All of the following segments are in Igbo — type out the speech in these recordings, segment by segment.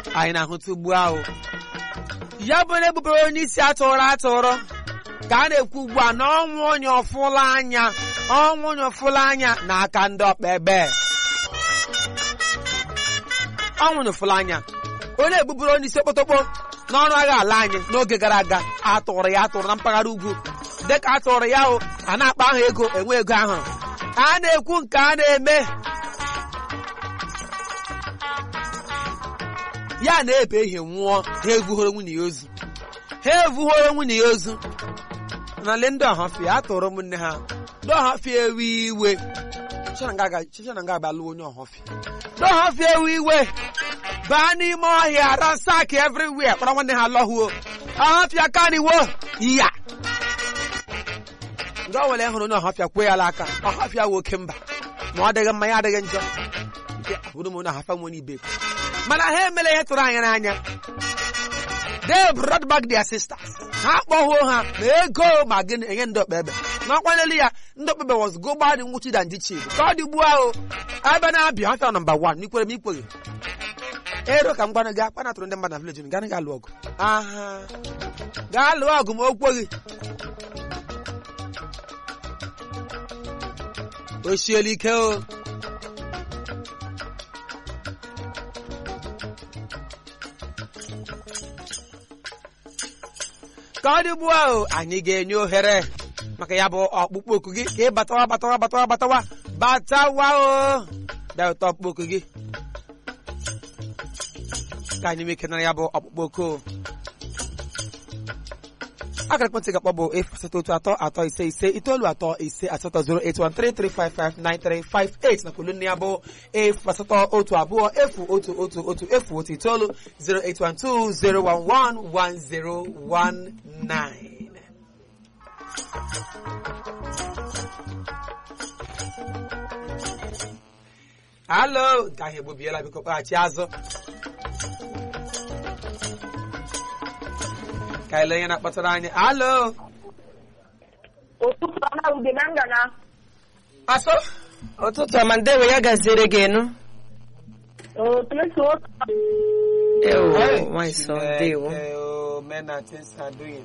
anyị na-ahụta ugbu ahụ ya bụ na egbubere onye isi atụrụ atụrụ ka a na-ekwu ugbu a na ọnwụ onye ọfụla anya ọnwụ onye ọfụla anya n'aka ndị ọkpa ebe ọnwụ onye ọfụla anya onye egbubere onye isi okpotokpo n'ọrụ agha ala anyị n'oge gara aga atụrụ ya atụrụ na mpaghara ugwu dịka atụrụ ya o a na-akpa ahụ ego enwe ego ahụrụ a na-ekwu nke a na-eme ya na-ebe ihe nwụọ ha evughoro nwunye ya ozu ha evughoro nwunye ya ozu n'ala ndị ọhafịa a tụrụ ụmụnne ha ndị ọhafịa ewe iwe chichana nga abịa lụọ onye ọhafịa ndị ọhafịa ewe iwe baa n'ime ọhịa ransak everywhere kpọrọ nwanne ha lọhuo ọhafịa kaniwo ya ndị ọ nwere hụrụ onye ọhafịa kwee ya aka ọhafịa wụ oke mba ma ọ dịghị mma ya adịghị njọ nke abụrụ m onye ọhafịa nwere ibe mana ha emela ihe tụrụ anya n'anya they brought back their sisters ha kpọhuo ha ma ego ma gịnị enye ndị ọkpa ebe n'ọkwa n'elu ya ndị ọkpa ebe was go gbadị nwụchi da ndị chief ka ọ dị ugbu ahụ ebe na-abịa ọfịa nọmba wan n'ikwere m ikweghị ero ka m gwana gị akpa natụrụ ndị mmadụ na vileji gaa ga alụ ọgụ aha gaa lụọ ọgụ ma o kweghị o siela ike o ka ọ dị ugbu ahụ anyị ga-enye ohere maka ya bụ ọkpụkpọ oku gị ka ị batawa batawa batawa batawa batawa o bịa ụtọ ọkpụkpọ oku gị ka anyị nwee ike nara ya bụ ọkpụkpọ oku akara ekwentị ga-akpọ bụ efu asatọ otu atọ atọ ise ise itoolu atọ ise asatọ zero eight one three three five five nine three five eight na kwulu nne ya bụ efu asatọ otu abụọ efu otu otu otu efu otu itoolu zero eight one two zero one one one zero one nine. Halo, nke ahụ egbobiela biko kpaghachi azụ. ka ele onye na-akpọtara anyị alo ụtụtụ ọma ude na ngana asọ ụtụtụ ọma ndewe ya gaziere gị enu otu otu ewo Hey. nwanyị sọ ndewo Eh, oh, men and things are doing.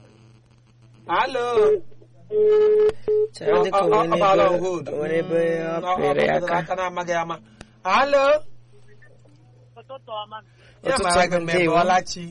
alo chere dịka Ọ- ọ- ọ baala on o hold. nwere ebe ọ Mm, ọ- ọ pịrị pịrị aka aka na-amaghị ama alo ụtụtụ ọma ya Ụtụtụ mara gị ọma, mgbe ndewo. bọlachi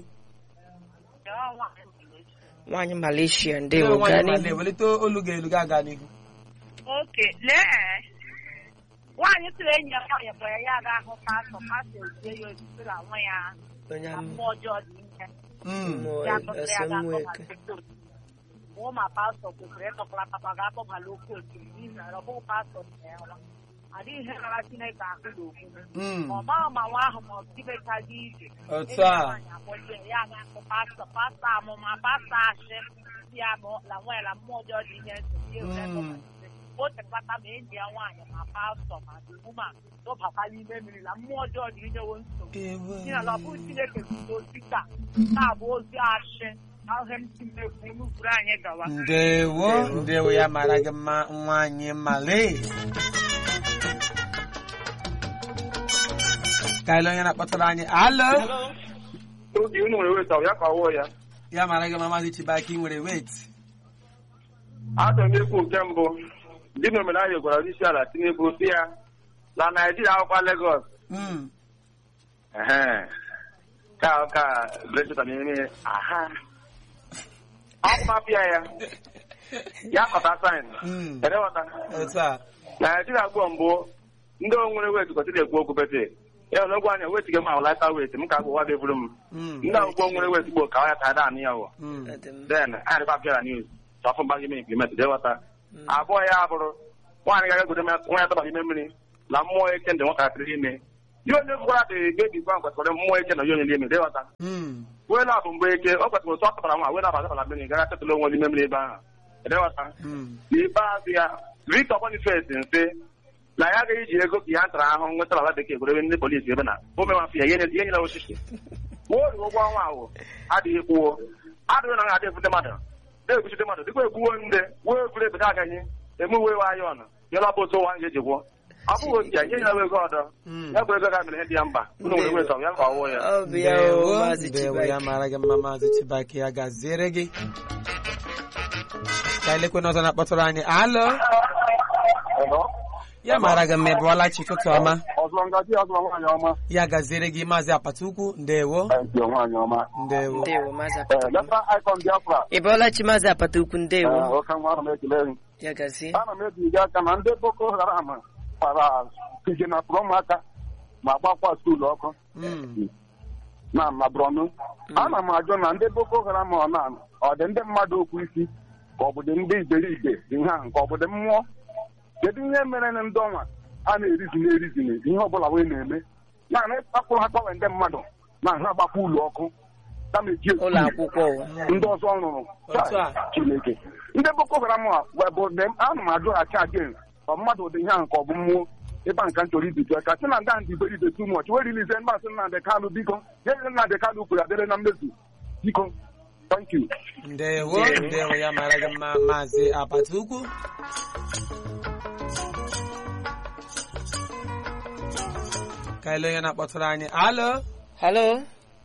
nwaanyị Malaysia ndewo gaa nwaanyị n'ihu male welite olu gị elu ga-aga n'ihu oke lee nwaanyị tụrụ enyi ya nwaanyị kpọrọ ya aga ahụ pastọ pastọ ezie ya ozisi na nwa ya onye na amụ mmụọ ọjọọ dị ihe Mm. mmụọ ya kpọtara ya ga esemokwu akpọbala mụ ma pastọ kwesịrị ịkọkọla papa ga-akpọbala oke otu n'ihi na ọ bụghị pastọ na ya nwa adịghị ihe rara chineke ahụ n'okwu Mm. ọ maghị ma nwa ahụ ma ọ tibechaghị ije otu a nwaanyị akpọjie ya ga-akpọ pastọ pastọ amụma pastọ ashị ya bụ la nwa ya na mmụọ ọjọọ dị ihe nsogbu ya were Mm. o tekpata ma enyi ya nwaanyị ma pastọ ma duma dọbata n'ime mmiri na mmụọ ọjọọ dị inyewo nsogbu n'ihi na ọ bụghị chineke kwuru ozi taa taa bụ ozi ashị ahụhe m tinekwu n'ufuru anyị gawa ndewo ndewo ya mara gị mma nwaanyị male ka ele onye na-akpọtara anyị alo oge unu nwere weta ya ka ọwụọ ya ya mara gị mma maazị chibaki nwere wet achọrọ m ekwu nke mbụ ndị na omenala gwara onye isi ala tinubu si ya na naijiria akwụkwa legos Mm. Ehe. ka ka brecheta na-eme aha akwụmapịa ya ya kọta sain Mm. edewọta otu a naijiria gboo mbụ ndị onwere wet kwesịrị ekwu okwu bete ya na ogwe anya wet gị ma awụlata wet m ka agwụwa bevuru m Mm. ndị agwụgwọ nwere wet gboo ka ọ ya ka ada anụ ya wụ Mm. Ọ dị mma. then anyị dịkwa apịara news chọfụ mgbaghị ime implement dewọta abụọ ya bụrụ nwaanyị ga-agagodo nwa ya tọbara ime mmiri na mmụọ eke ndị nwatakịrị ime ihe onye gwara dị bebi gwa kwesịrị mmụọ eke na onye onye n'ime dewọta Mm. wee na-abụ mgbe eke ọ kwesịrị otu ọ tọbara nwa wee na-aba tọbara mmiri gara chetụla onwe n'ime mmiri ebe ahụ dewọta Mm. n'ikpeazụ ya Victor Boniface nse na ya agaghị iji ego ka ya ntara ahụ nwetara ala bekee gwere ndị polisi ebe na o mewafụ ya ihe nye- ihe nyere osisi kwuo ori ụgwọ ọnwa ahụ adịghị kwuo adịghị na ha adị ebute mmadụ na-ekwuchite mmadụ dịkwa ekwuwo nde wee egwuru ebe agaghị eme uwe wa ayọn nyela bụ otu ụwa ga-eji gwụọ ọ bụghị otu ya nye ya ego ọdọ Mm. ya bụ ego ga mere ihe dị ya mkpa unu nwere nweta ya ka ọwụ ya Ọ bụ ya o Ndewo, Maazị ndewo, ya Chibaki. mara gị mma maazị Chibaki ya gaziere gị ka elekwe n'ọzọ na-akpọtụrụ anyị alo ya mara gị mma ị bụọla chi ụtụtụ ọma ọzọ ngaji ọzọ nwaanyị ọma ya gaziere gị maazị apata ukwu ndewo nke nwaanyị ọma ndewo Ndewo Maazị Apata. leta icon biafra Ị bọọla chi Maazị Apata ukwu ndewo. oke nwa ana m ekele gị Ya gazie. ana m ebiga aka na ndị boko haram kpara pijenapụrụ ụmụaka ma gbakwa skuulu ọkụ Mm. na na brọnu ana m ajụ na ndị boko haram ọ na ọ dị ndị mmadụ okwu isi ka ọ bụ dị ndị iberibe dị ha nke ọ bụ dị mmụọ kedu ihe mere na ndị ọnwa a na-erizini erizini ihe ọbụla wee na-eme naanị ịkpakpụ ha gbanwe ndị mmadụ na ha gbakwa ụlọ ọkụ kama eji esi Ụlọ akwụkwọ ụwa. ndị ọzọ rụrụ Otu a. chineke ndị boko haram a webụ ana m ajụghachi again ọ mmadụ dị ihe ahụ ka ọ bụ mmụọ ebe a nka m chọrọ ibido ka sị na ndị ndị iberibe tu mọch wee rilize mmasị Nnamdị Kanụ biko nye Nnamdị Kanụ kwuru adịrị na mmezu biko thank you ndewo ndewo ya mara gị mma maazị apata ukwu ka ele onye na-akpọtụrụ anyị alo Hello.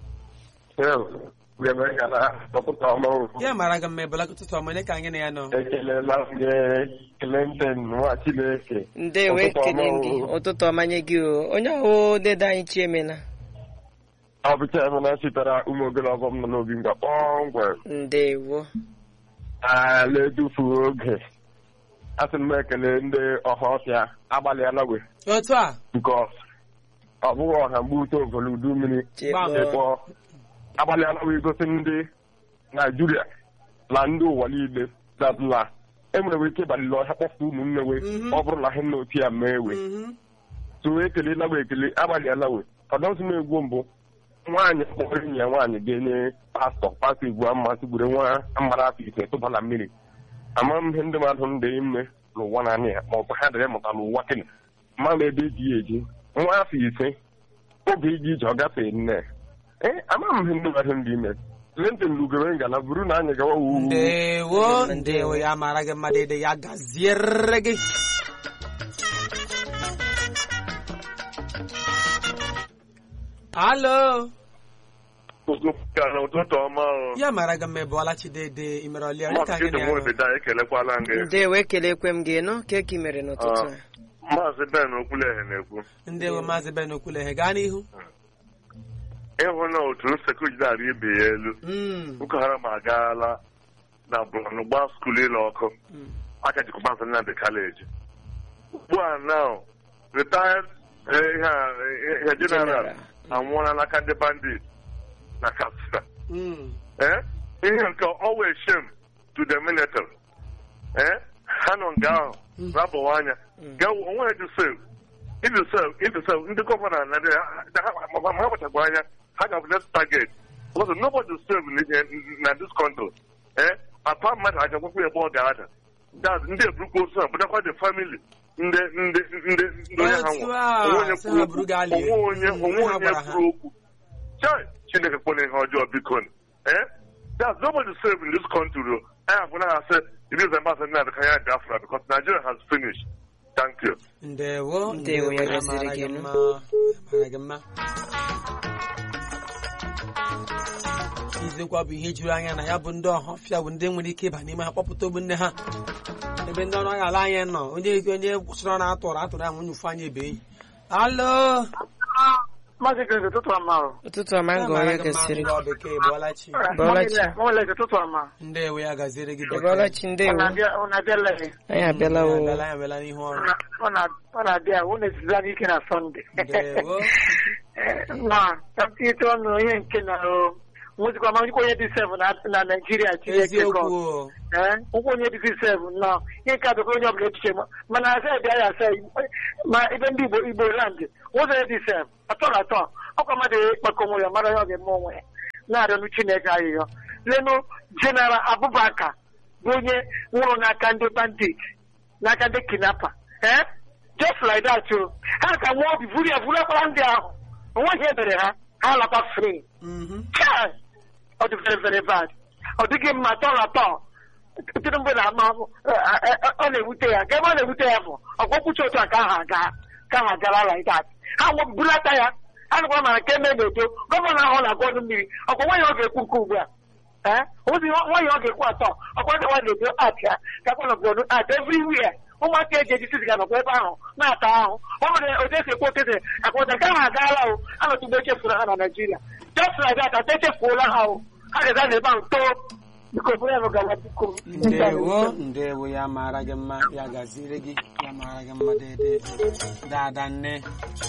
ya mara gị mma ịbụla ụtụtụ ọma onye ka anyị na ya nọ ekelela m gị Clinton nwa Chineke Ndewo Ụtụtụ ekele ọma gị. o. Ụtụtụ ọma nye gị o. Onye ahụ dede anyị Chiemena. ọ bụcha emena sitere ụmụ ogologo m nọ n'obi nga kpọmkwem Ndewo. ala edufu oge asị m ekele ndị ọha ọfịa agbalịala we otu a bikos ọ bụghị ọha mgbe ute ovolu udu mmiri Chekpọ. ịkpọ agbalịala we igosi ndị naijiria na ndị ụwa niile datụla enwere ike ịbalịla ọhịa kpọpụ ụmụnne we Mhm. ọ bụrụ na ha nna otu ya mee we Mhm. so ekelela we ekele agbalịala we ọdọsị m egwu mbụ nwaanyị kpọrọ enyi ya nwaanyị ga-enye pastọ pastọ egwu amasị gburu nwa amara afọ ise tụba na mmiri ama m ihe ndị mmadụ ndị ime n'ụwa naanị ya ma ọ bụ ha dịrị mụta n'ụwa kene mmadụ ebe eji ya eji nwa afọ ise oge iji ije ọ gafee nne ee ama m ihe ndị mmadụ ndị ime Clinton lugoro ngala buru na anyị gawa wuwu ndewo ndewo ya mara gị mma dede ya gaziere gị alo ụtụtụ ọma o ya mara gị mma ịbụọla chi dede imere ọlịa onye ka maazị anyị na ya nọ Chidimobida ekelekwala gị Ndewo ekelekwe m gị nọ ka eki mere n'ụtụtụ a. maazị Ben Okwuleghe na-ekwu ndewo maazị ben okwuleghe gaa n'ihu ịhụ na otu sekuriti ara ibe ya elu Mm, Boko Haram agaala na Borno gbaa skuulu ịlụ ọkụ mm. aka jikwa maazị Nnamdị Kaleji ugbu a now retired eh, ihe a, eh, ihe general General. anwụọla n'aka ndị bandit na Katsina Mm. Eh? ihe nke always shame to the military eh? ha nọ nga ahụ na-abụwa anya ga onwe dị save ịdị save ịdị save ndị gọvanọ na ndị ha ha kpachakwa anya ha ga next target because nobody save in- na this country eh? apa mmadụ aja gwakwa ebe ọ ga-ada That's ndị eburukwa ozu a bụdakwa the family ndị ndị ndị ndị onye ha Otu nwụrụ a, onwe onye sị kwuru ha okwu buru gaa lie. onwe onye Mm, onwe ha onye gwara ha. kwuru okwu Chai, Chineke kpọrọ ihe ọjọọ biko eh? There's nobody safe in this country. though. I have when I said it is ambassador to Kenya Biafra because Nigeria has finished. Thank you. ndewo Ndewo, ya ya gaziri mara gị gị nụ. mma ya mara gị mma izekwa bụ ihe juru anya na ya bụ ndị ọhafịa bụ ndị nwere ike ịba n'ime ha kpọpụta ogbu nne ha ebe ndị ọrụ agha ala anyị nọ onye onye kwụsịrị ọrụ atụrụ atụrụ ya nwunye ụfụ anya ebe enyi alo Maazị Green, ụtụtụ ọma o. Ụtụtụ ọma Ya ngọ mara onye gị mma, gasịrị. ndị ọ bekee bụọla chi Bọọla chi. Mọmịlị, ụtụtụ ọma. ndewo ya gaziere gị Ị bọọla bekee chi Ọ ndewo. na-abịa- ọ na-abịala gị. Anyị abịala Ya o. abịala ya abịala n'ihu ọrụ Ọ na- ọ na-abịa wụ na-ezizi anyị ike na Sọnde. ndewo Na ka m tinyete ọnụ ihe nke na o nwezikwa ma nwezikwa onye dị sev na na Naịjirịa Chineke eziokwu gọ. o. Ee, ụkwụ onye dịzi sev nọ ihe nke adịkwa onye ọbụla echiche ma mana asa bịa ya asa ma ebe ndị Igbo Igbo land ụzọ ya dị sev atọ na atọ ọkwa mmadụ ịkpakọ onwe ya mara ya ọ ga-eme onwe ya na-arịọnụ Chineke ayịyọ lenu General Abubakar bụ onye nwụrụ n'aka ndị bandit n'aka ndị kinapa ee just like that o ha ka nwa obi vuru ya vuru akwara ndị ahụ onweghị ebere ha ha lakwa free Mhm. Chai! ọ dị very very bad ọ dịghị mma tọ na tọ tinubu na ama ọ na-ewute ya ka ebe ọ na-ewute ya bụ ọgwọkwuchi otu a ka ahụ aga ka ha gara like that ha bulata ya a nakwa mara nke eme na-eto gọvanọ ahụ na-agwa ọnụ mmiri ọkwa nwaanyị ọ ga-ekwu nke ugbu a ee ozi nwaanyị ọ ga-ekwu atọ ọkwa ndị nwaanyị na-eto at ya gakwa na gọdụ at everywhere ụmụaka eji eji sisi ga-anọkwa ebe ahụ na-ata ahụ ọ nwere otu esi ekwu otete akwụta nke ahụ agaala o anọtụgbe echefuru ha na naijiria just like that ata echefuola ha o ha ga-aga n'ebe ahụ too biko bụrụ ya bụ gawa biko ndewo ndewo ya mara gị mma ya gaziri gị ya mara gị mma dede dada nne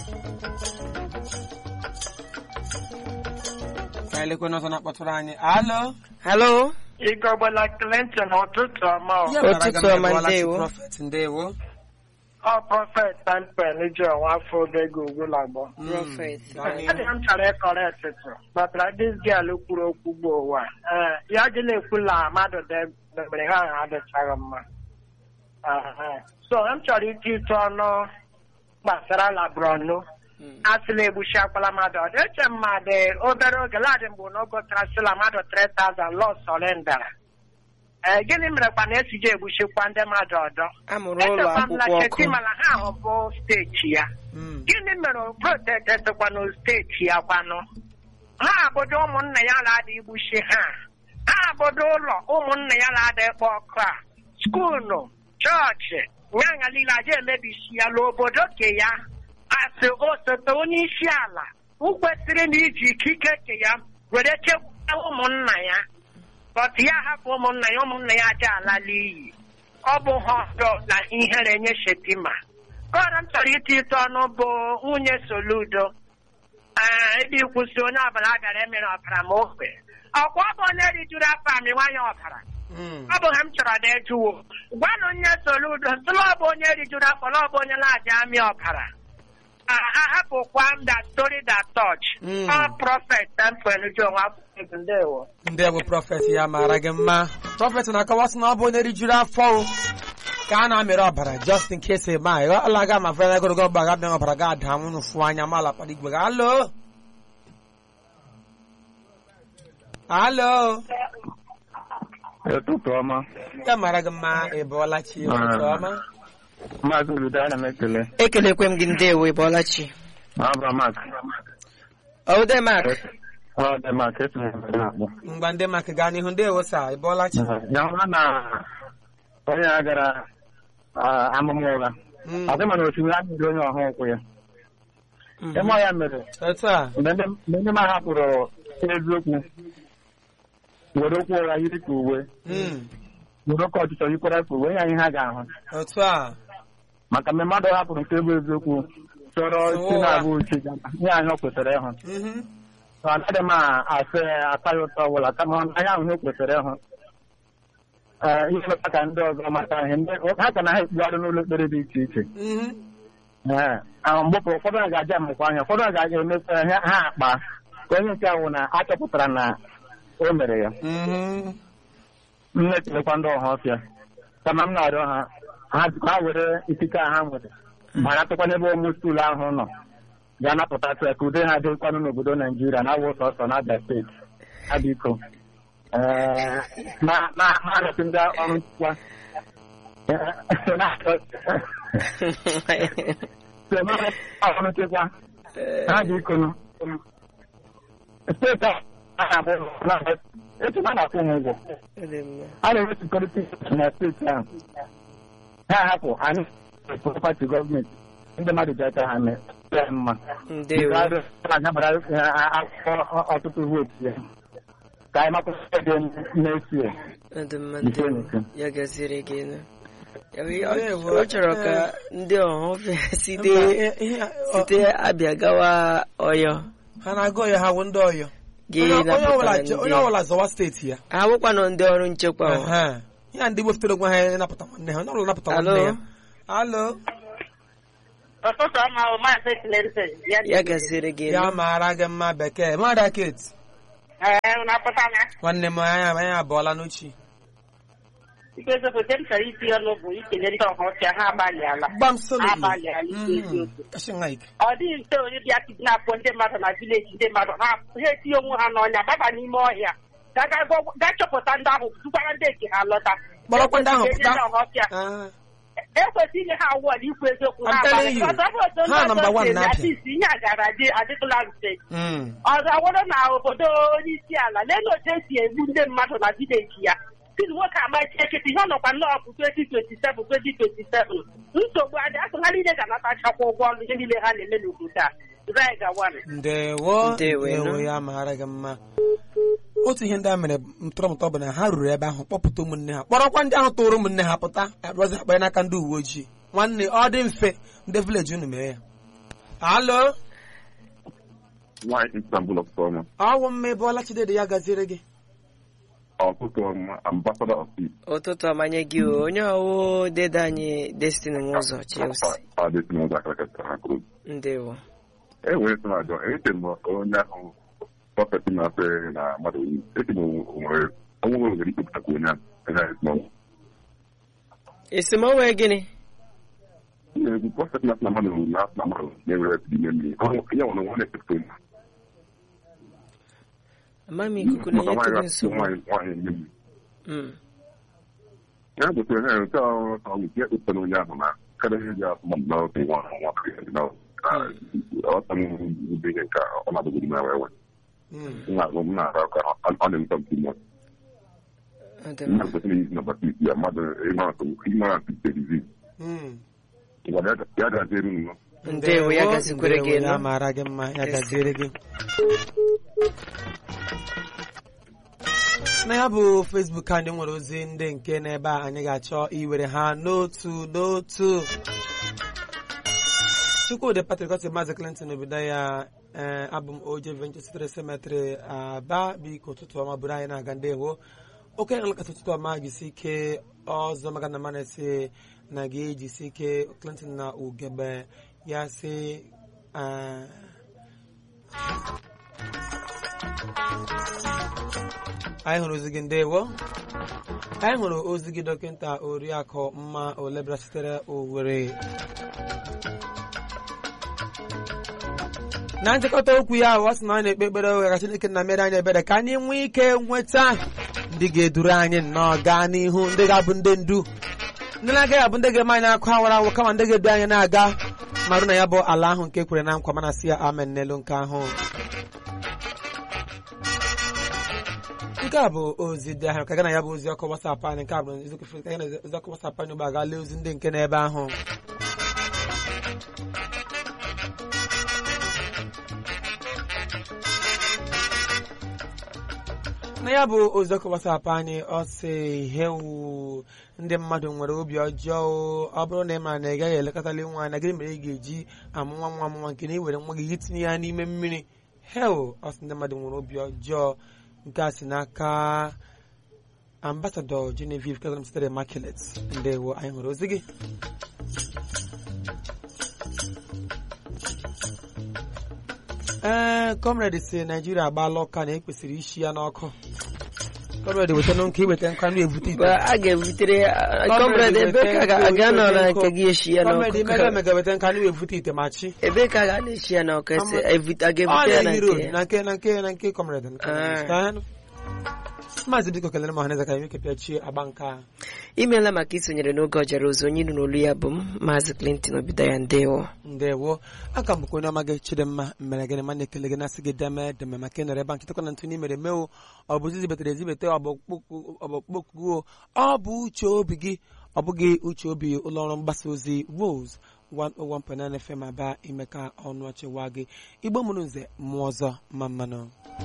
ka elekwe n'ọzọ na-akpọtụrụ anyị alo Hello. Igọgbala Clinton ụtụtụ ọma ọ. Ya mara gị Ụtụtụ mma, ọma, ịbụọla chi ndewo. prọfet ndewo Ọ prọfet Tempen ji ọnwa afọ odego ugwulagbọ. Mm, Prophet. gaa n'ihu. Adị m chọrọ ịkọrọ etụtụ batara dis girl kwuru okwu gboo ụwa ee ya dị na-ekwu na mmadụ debere ha ahụ adịchaghị mma Aha. so m chọrọ iti ịtụ ọnụ gbasara labronu asịla egbuchi akwala mmadụ ọ dị eche mmadụ obere oge ladị mgbe na ogotara sịla mmadụ 3000 lọ sọrendara ee gịnị mere kwa na esiji egbuchikwa ndị mmadụ ọdọ Amụrụ ụlọ Echekwa m na akwụkwọ ọkụ. Shetima na ha ahụ bụ steeti ya Mm, gịnị mere protetetịkwanụ steeti ya kwanụ ha abụdo ụmụnna ya na-ada igbuchi ha ha abụdo ụlọ ụmụnna ya na-ada ịkpọ ọkụ a skuulu chọọchị nyanya niile aja emebisi ya n'obodo ke ya asị osote onye isi ala ukwesịrị na iji ikike ke ya were chekwaa ụmụnna ya bọt ya hapụ ụmụnna ya ụmụnna ya aja ala n'iyi ọ bụ ha ọzọ na ihere nye shetima kọrọ m chọrọ iti ịtụ ọnụ bụ nwunye soludo ee ebe ikwụsị onye ọbụla a bịara emere ọbara ma okwe ọkwa ọ bụ onye rijuru afọ amị nwanyị ọbara mm. ọ bụ ha m chọrọ na ejuwo gwanụ nye soludo sịla ọ bụ onye rijuru afọ na ọ bụ onye na-aja amị ọbara ahapụkwa m da story da touch Mm. ọ prọfet tempen ji onwe afọ ndewo ndewo prọfet ya mara gị mma prọfet na-akọwa sị na ọ bụ onye rijuru afọ o, ka a na-amịrị ọbara just in case ma ala ga ma fere ogologo ọgba ga bịa ọbara ga ada nwụnụ fụ anya ma ala kpara igwe ga alo alo ụtụtụ ọma ya mara gị mma ị bụọla chi ụtụtụ ọma maazị Olude ana m ekele Ekelekwe m gị ndewo ịbọọlachi. abramak Ode Mark. ọ dị mak esi m ebe na-akpọ mgba ndị maka gaa n'ihu ndewo sa ị bụọla chi ya hụrụ na onye a gara ah, amụma ụgha Mm, ọ dị mana osimiri amịrị onye ọha ụkwụ ya mhm. ịma ya mere otu a mgbe ndị mgbe ndị ma hapụrụ eziokwu were okwu ụgha yiri ka uwe Mm, were oke ọchịchọ yikwara ka uwe ya ihe ha ga-ahụ otu a maka mgbe mmadụ hapụrụ nke bụ eziokwu chọrọ chi na-abụ uche ihe anyị o kwesịrị ịhụ Mhm. So, anaghị m asị ata ya ụtọ ọbụla kama anya ahụ ihe o kwesịrị ịhụ Ee, ihe meta ka ndị ọzọ mata ihe ndị ha ka na ha ekpugharị n'ụlọ ekpere dị iche iche Mhm. Ee, ahụ mgbe ụfọdụ ụfọdụ ha ga-aja amụkwa anya ụfọdụ ha ga-aja emesa ha ha akpa ka onye nke ahụ na achọpụtara na o mere ya Mhm. m na-ekelekwa ndị ọha ọfịa kama m na-arịọ ha ha ha were ikike a ha nwere ma natụkwa n'ebe ụmụ skuulu ahụ nọ ga-anapụtasị ya ka ude ha dịkwanụ n'obodo naijiria na awụ sọsọ na abia steeti ha biko ee, na na na arịọsị ndị ọrụ nchịkwa Ee, na-arịọ- sị na ọrụ nchịkwa ha biko nụ. steeti a na-abụ na etu a na-akwụ ha ụgwọ Ode mma. a na-enwe sekuriti na steeti ahụ ha hapụ anyị pati gọọmenti ndị mmadụ ji aka ha mee ya mma Ndewo. anyabara akwụkwọ ọtụtụ vootu ya ka anyị makwụsị dị na-esi ya Ode mma Ise ndewo. n'ise. Ya gaziri gị nụ. Ya bụ, ọ- Ndewo. Ọ chọrọ ka ndị ọhụfịa site Mba, ihe a- ọ- site abịa gawa Ọyọ ha na-agụ ya ha wụ ndị ọyọ gị onye onye napụtara ọbụla ndị onye ọbụla zọwa steeti ya ha bụkwanụ ndị ọrụ nchekwa o. Ehe. ya ndị wefụtara onwe ha ịnapụta nwanne ha onye ọbụla napụta Alo? nwanne ya alo ụtụtụ ọma o maazị Clinton ya gaziri gị ya nụ. mara gị mma bekee mmadụ kate ee na-apụta na nwanne m anya anya abụọla n'uchi ike ezofote m chọrọ iti ọnụ bụ ikele ndị ọha ọchịa ha agbalịala gbam solidly Abalị ala ike eziokwu. kashin like ọ dịghị mfe onye bịa kidnapụ ndị mmadụ na vileji ndị mmadụ ha ha etinye onwe ha n'ọnya gbaba n'ime ọhịa ga ga- ga- ga chọpụta ndị ahụ dukwara ndị eke ha lọta Kpọrọkwa ndị ahụ Ekwesịghị pụta. ndị ọha ọchịa Ah, ekwesị inye ha awọd ikwu eziokwu I'm ha telling you. abalị. Ọzọ bụ otu ndị Ha ọzọ number one si eme, na-apịa. at least ihe a gara adị adịtụla mfe Mm. ọzọ wụrụ na obodo onye isi ala lee otu esi egbu ndị mmadụ na vileji ya siri nwoke amachi ekete ihe ọ nọkwa nnọọ bụ 2027 2027 nsogbu adị asụ ha niile ga-anatachakwa ụgwọ ọrụ ihe niile ha na-eme n'obodo a Zai gawanụ. ndewo Ndewo, ndewo nụ. ya mara gị mma otu ihe ndị a mere ntọrọmụtọ bụ na ha ruru ebe ahụ kpọpụta ụmụnne ha kpọrọkwa ndị ahụ tụrụ ụmụnne ha pụta arụzi akpanye n'aka ndị uwe ojii nwanne ọ dị mfe ndị vileji unu mee ya alo nwaanyị Istanbul ọfụma ọwụ mma ebe ọla chidede ya gaziere gị ọtụtụ ọma ambassador of peace ụtụtụ ọmanye gị o onye ọwụ dede anyị destiny nwụzọ chelsea adịsị n'ụzọ akara kata ha kwuru ndewo e nwere sị na-ajọ eche m onye ahụ prọfet na-asị na mmadụ eche m nwere onwe nwere nwere ikpepụtakwa onye ahụ onye ahụ esi n'ọnwụ esemokwu gịnị na-egwu prọfet na-asị na mmadụ na-asị na mmadụ na-enwere epid ime mmiri ya nwere nwa na-ekepụta onye ama m ikuku na-enye maka nwaanyị tụrụ ga-asị nsogbu nwaanyị nwaanyị ime mmiri Mm. ya gotere na nke ahụ ọgwụ ya ekpepụta onye ahụ na kada ihe ji asụ mmadụ na otu nwa nwa na ọta m ube ihe nke ọ na-adịgoro m ewe ewe Mm. m na-agụ m na-arụ aka ọ na-emeta m timo Ọ dị mmadụ mma. kwesịrị izi na baptist ya mmadụ ignorant disease Mm. ya ga-adịrị nnọọ Ndewo, ya gazikwere gị ndewo, ya nụ. mara gị mma ya gaziere gị na ya bụ Facebook anyị nwere ozi ndị nke n'ebe a anyị ga-achọ iwere ha n'otu n'otu Chukwudị Patrick Osi Maazị Clinton obodo ya ee abụ m oje Venture sitere Cemetery aba biko ụtụtụ ọma bụrụ anyị na-aga ndewo oke nlekọta ụtụtụ ọma jisi ike ọzọ maka na mana si na ga-ejisi ike Clinton na ugebe ya si eh, anyị hụrụ ozi gị ndewo anyị hụrụ ozi gị dọkịta oriakụ mma olebra sitere Owerri na nchịkọta okwu ya ọ sị na anyị na-ekpe ekpere oge ka Chineke na mere anyị ebere ka anyị nwee ike nweta ndị ga-eduru anyị nnọọ gaa n'ihu ndị ga-abụ ndị ndu ndị na-agaghị abụ ndị ga-eme anyị akụ awara awụ kama ndị ga-edu anyị na-aga marụ na ya bụ ala ahụ nke kwere na nkwa mana si ya amen n'elu nke ahụ nke a bụ ozi dị ahụ ka gana ya bụ ozi ọkụ wasapụ anyị nke a bụ eziokwu ka gana ozi ọkụ wasapụ anyị ugbu a gaa lee ozi ndị nke n'ebe ahụ na ya bụ ozi ọkụ wasapụ anyị ọ sị hewu ndị mmadụ nwere obi ọjọọ o. ọ bụrụ na ị mara na ị gaghị elekọtali nwa na gịnị mere ị ga-eji amụ nwa nwa nwa nke na iwere nwa gị gị tinye ya n'ime mmiri hel ọ sị ndị mmadụ nwere obi ọjọọ nke a si n'aka ambasadọ Genevieve Kazam sitere Immaculate ndewo anyị hụrụ ozi gị ee kọmrade si naijiria agbaala ọka na ekwesịrị isi ya n'ọkụ kọmrade weta nkụ iweta nkụ anụ ebute ite Ba- a ga-ebutere kọmrade ebe ka ga- a ga-anọ na nke gị eshi ya kọmrade n'ọkụ imega emega weta nkụ anụ ebute ite ma chi ebe ka a ga na-eshi ya n'ọkụ ese Ama- evute- a ọ ga-ebute ya na na-ehi nke road ya na nke na nke na nke kọmrade Ah. maazị biko kelere m ọhaneze ka anyị nweke pịachie agba nke a imeela maka isonyere n'oge ọjara ozi onye ilu n'olu ya bụ m maazị Clinton Obidaya ndewo ndewo aka m bụkwa onye ọma gị chidimma mere gịnị ma na-ekele gị na-asị gị deme deme maka ị nọrọ ebe a nkịtakwa na ntụ n'imere mewo ọ bụ zizibetere ezibete ọ bụ okpokpuo ọ bụ uche obi gị ọ bụghị uche obi ụlọọrụ mgbasa ozi Rose 101.9 FM aba ime ka ọnụ ọchịwa gị igbo mụrụ nze mmụọ ọzọ ma mmanụ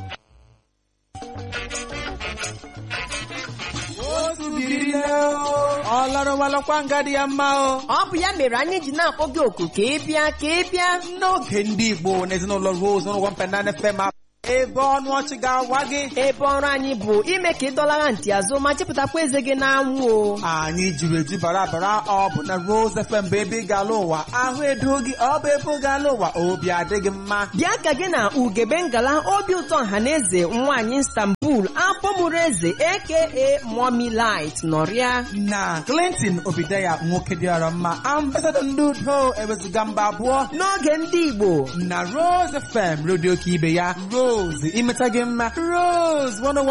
ọ larụwalakwa nga dị ya mma o ọ bụ ya mere anyị ji na-akpọ gị oku ka ị bịa ka ị bịa n'oge ndị igbo na ezinụlọ Rose 101.9 FM ebe ọnụ ọchị ga-awa gị ebe ọrụ anyị bụ ime ka ị dọlara ntị azụ ma chepụtakwa eze gị n'anwụ o anyị jiri eju bara bara ọ bụ na Rose FM bụ ebe ị ga-ala ụwa ahụ edo gị ọ bụ ebe ị ga-ala ụwa obi adịghị mma bịa ka gị na ugebe ngala obi ụtọ ọhaneze nwaanyị Istanbul akpọmụrụ eze aka Mommy Light nọrịa na Clinton Obidaya nwoke dịara mma ambasadọ ndị udo ewezuga mba abụọ n'oge ndị Igbo na Rose FM redio ka ibe ya Rose imeta gị mma Rose 101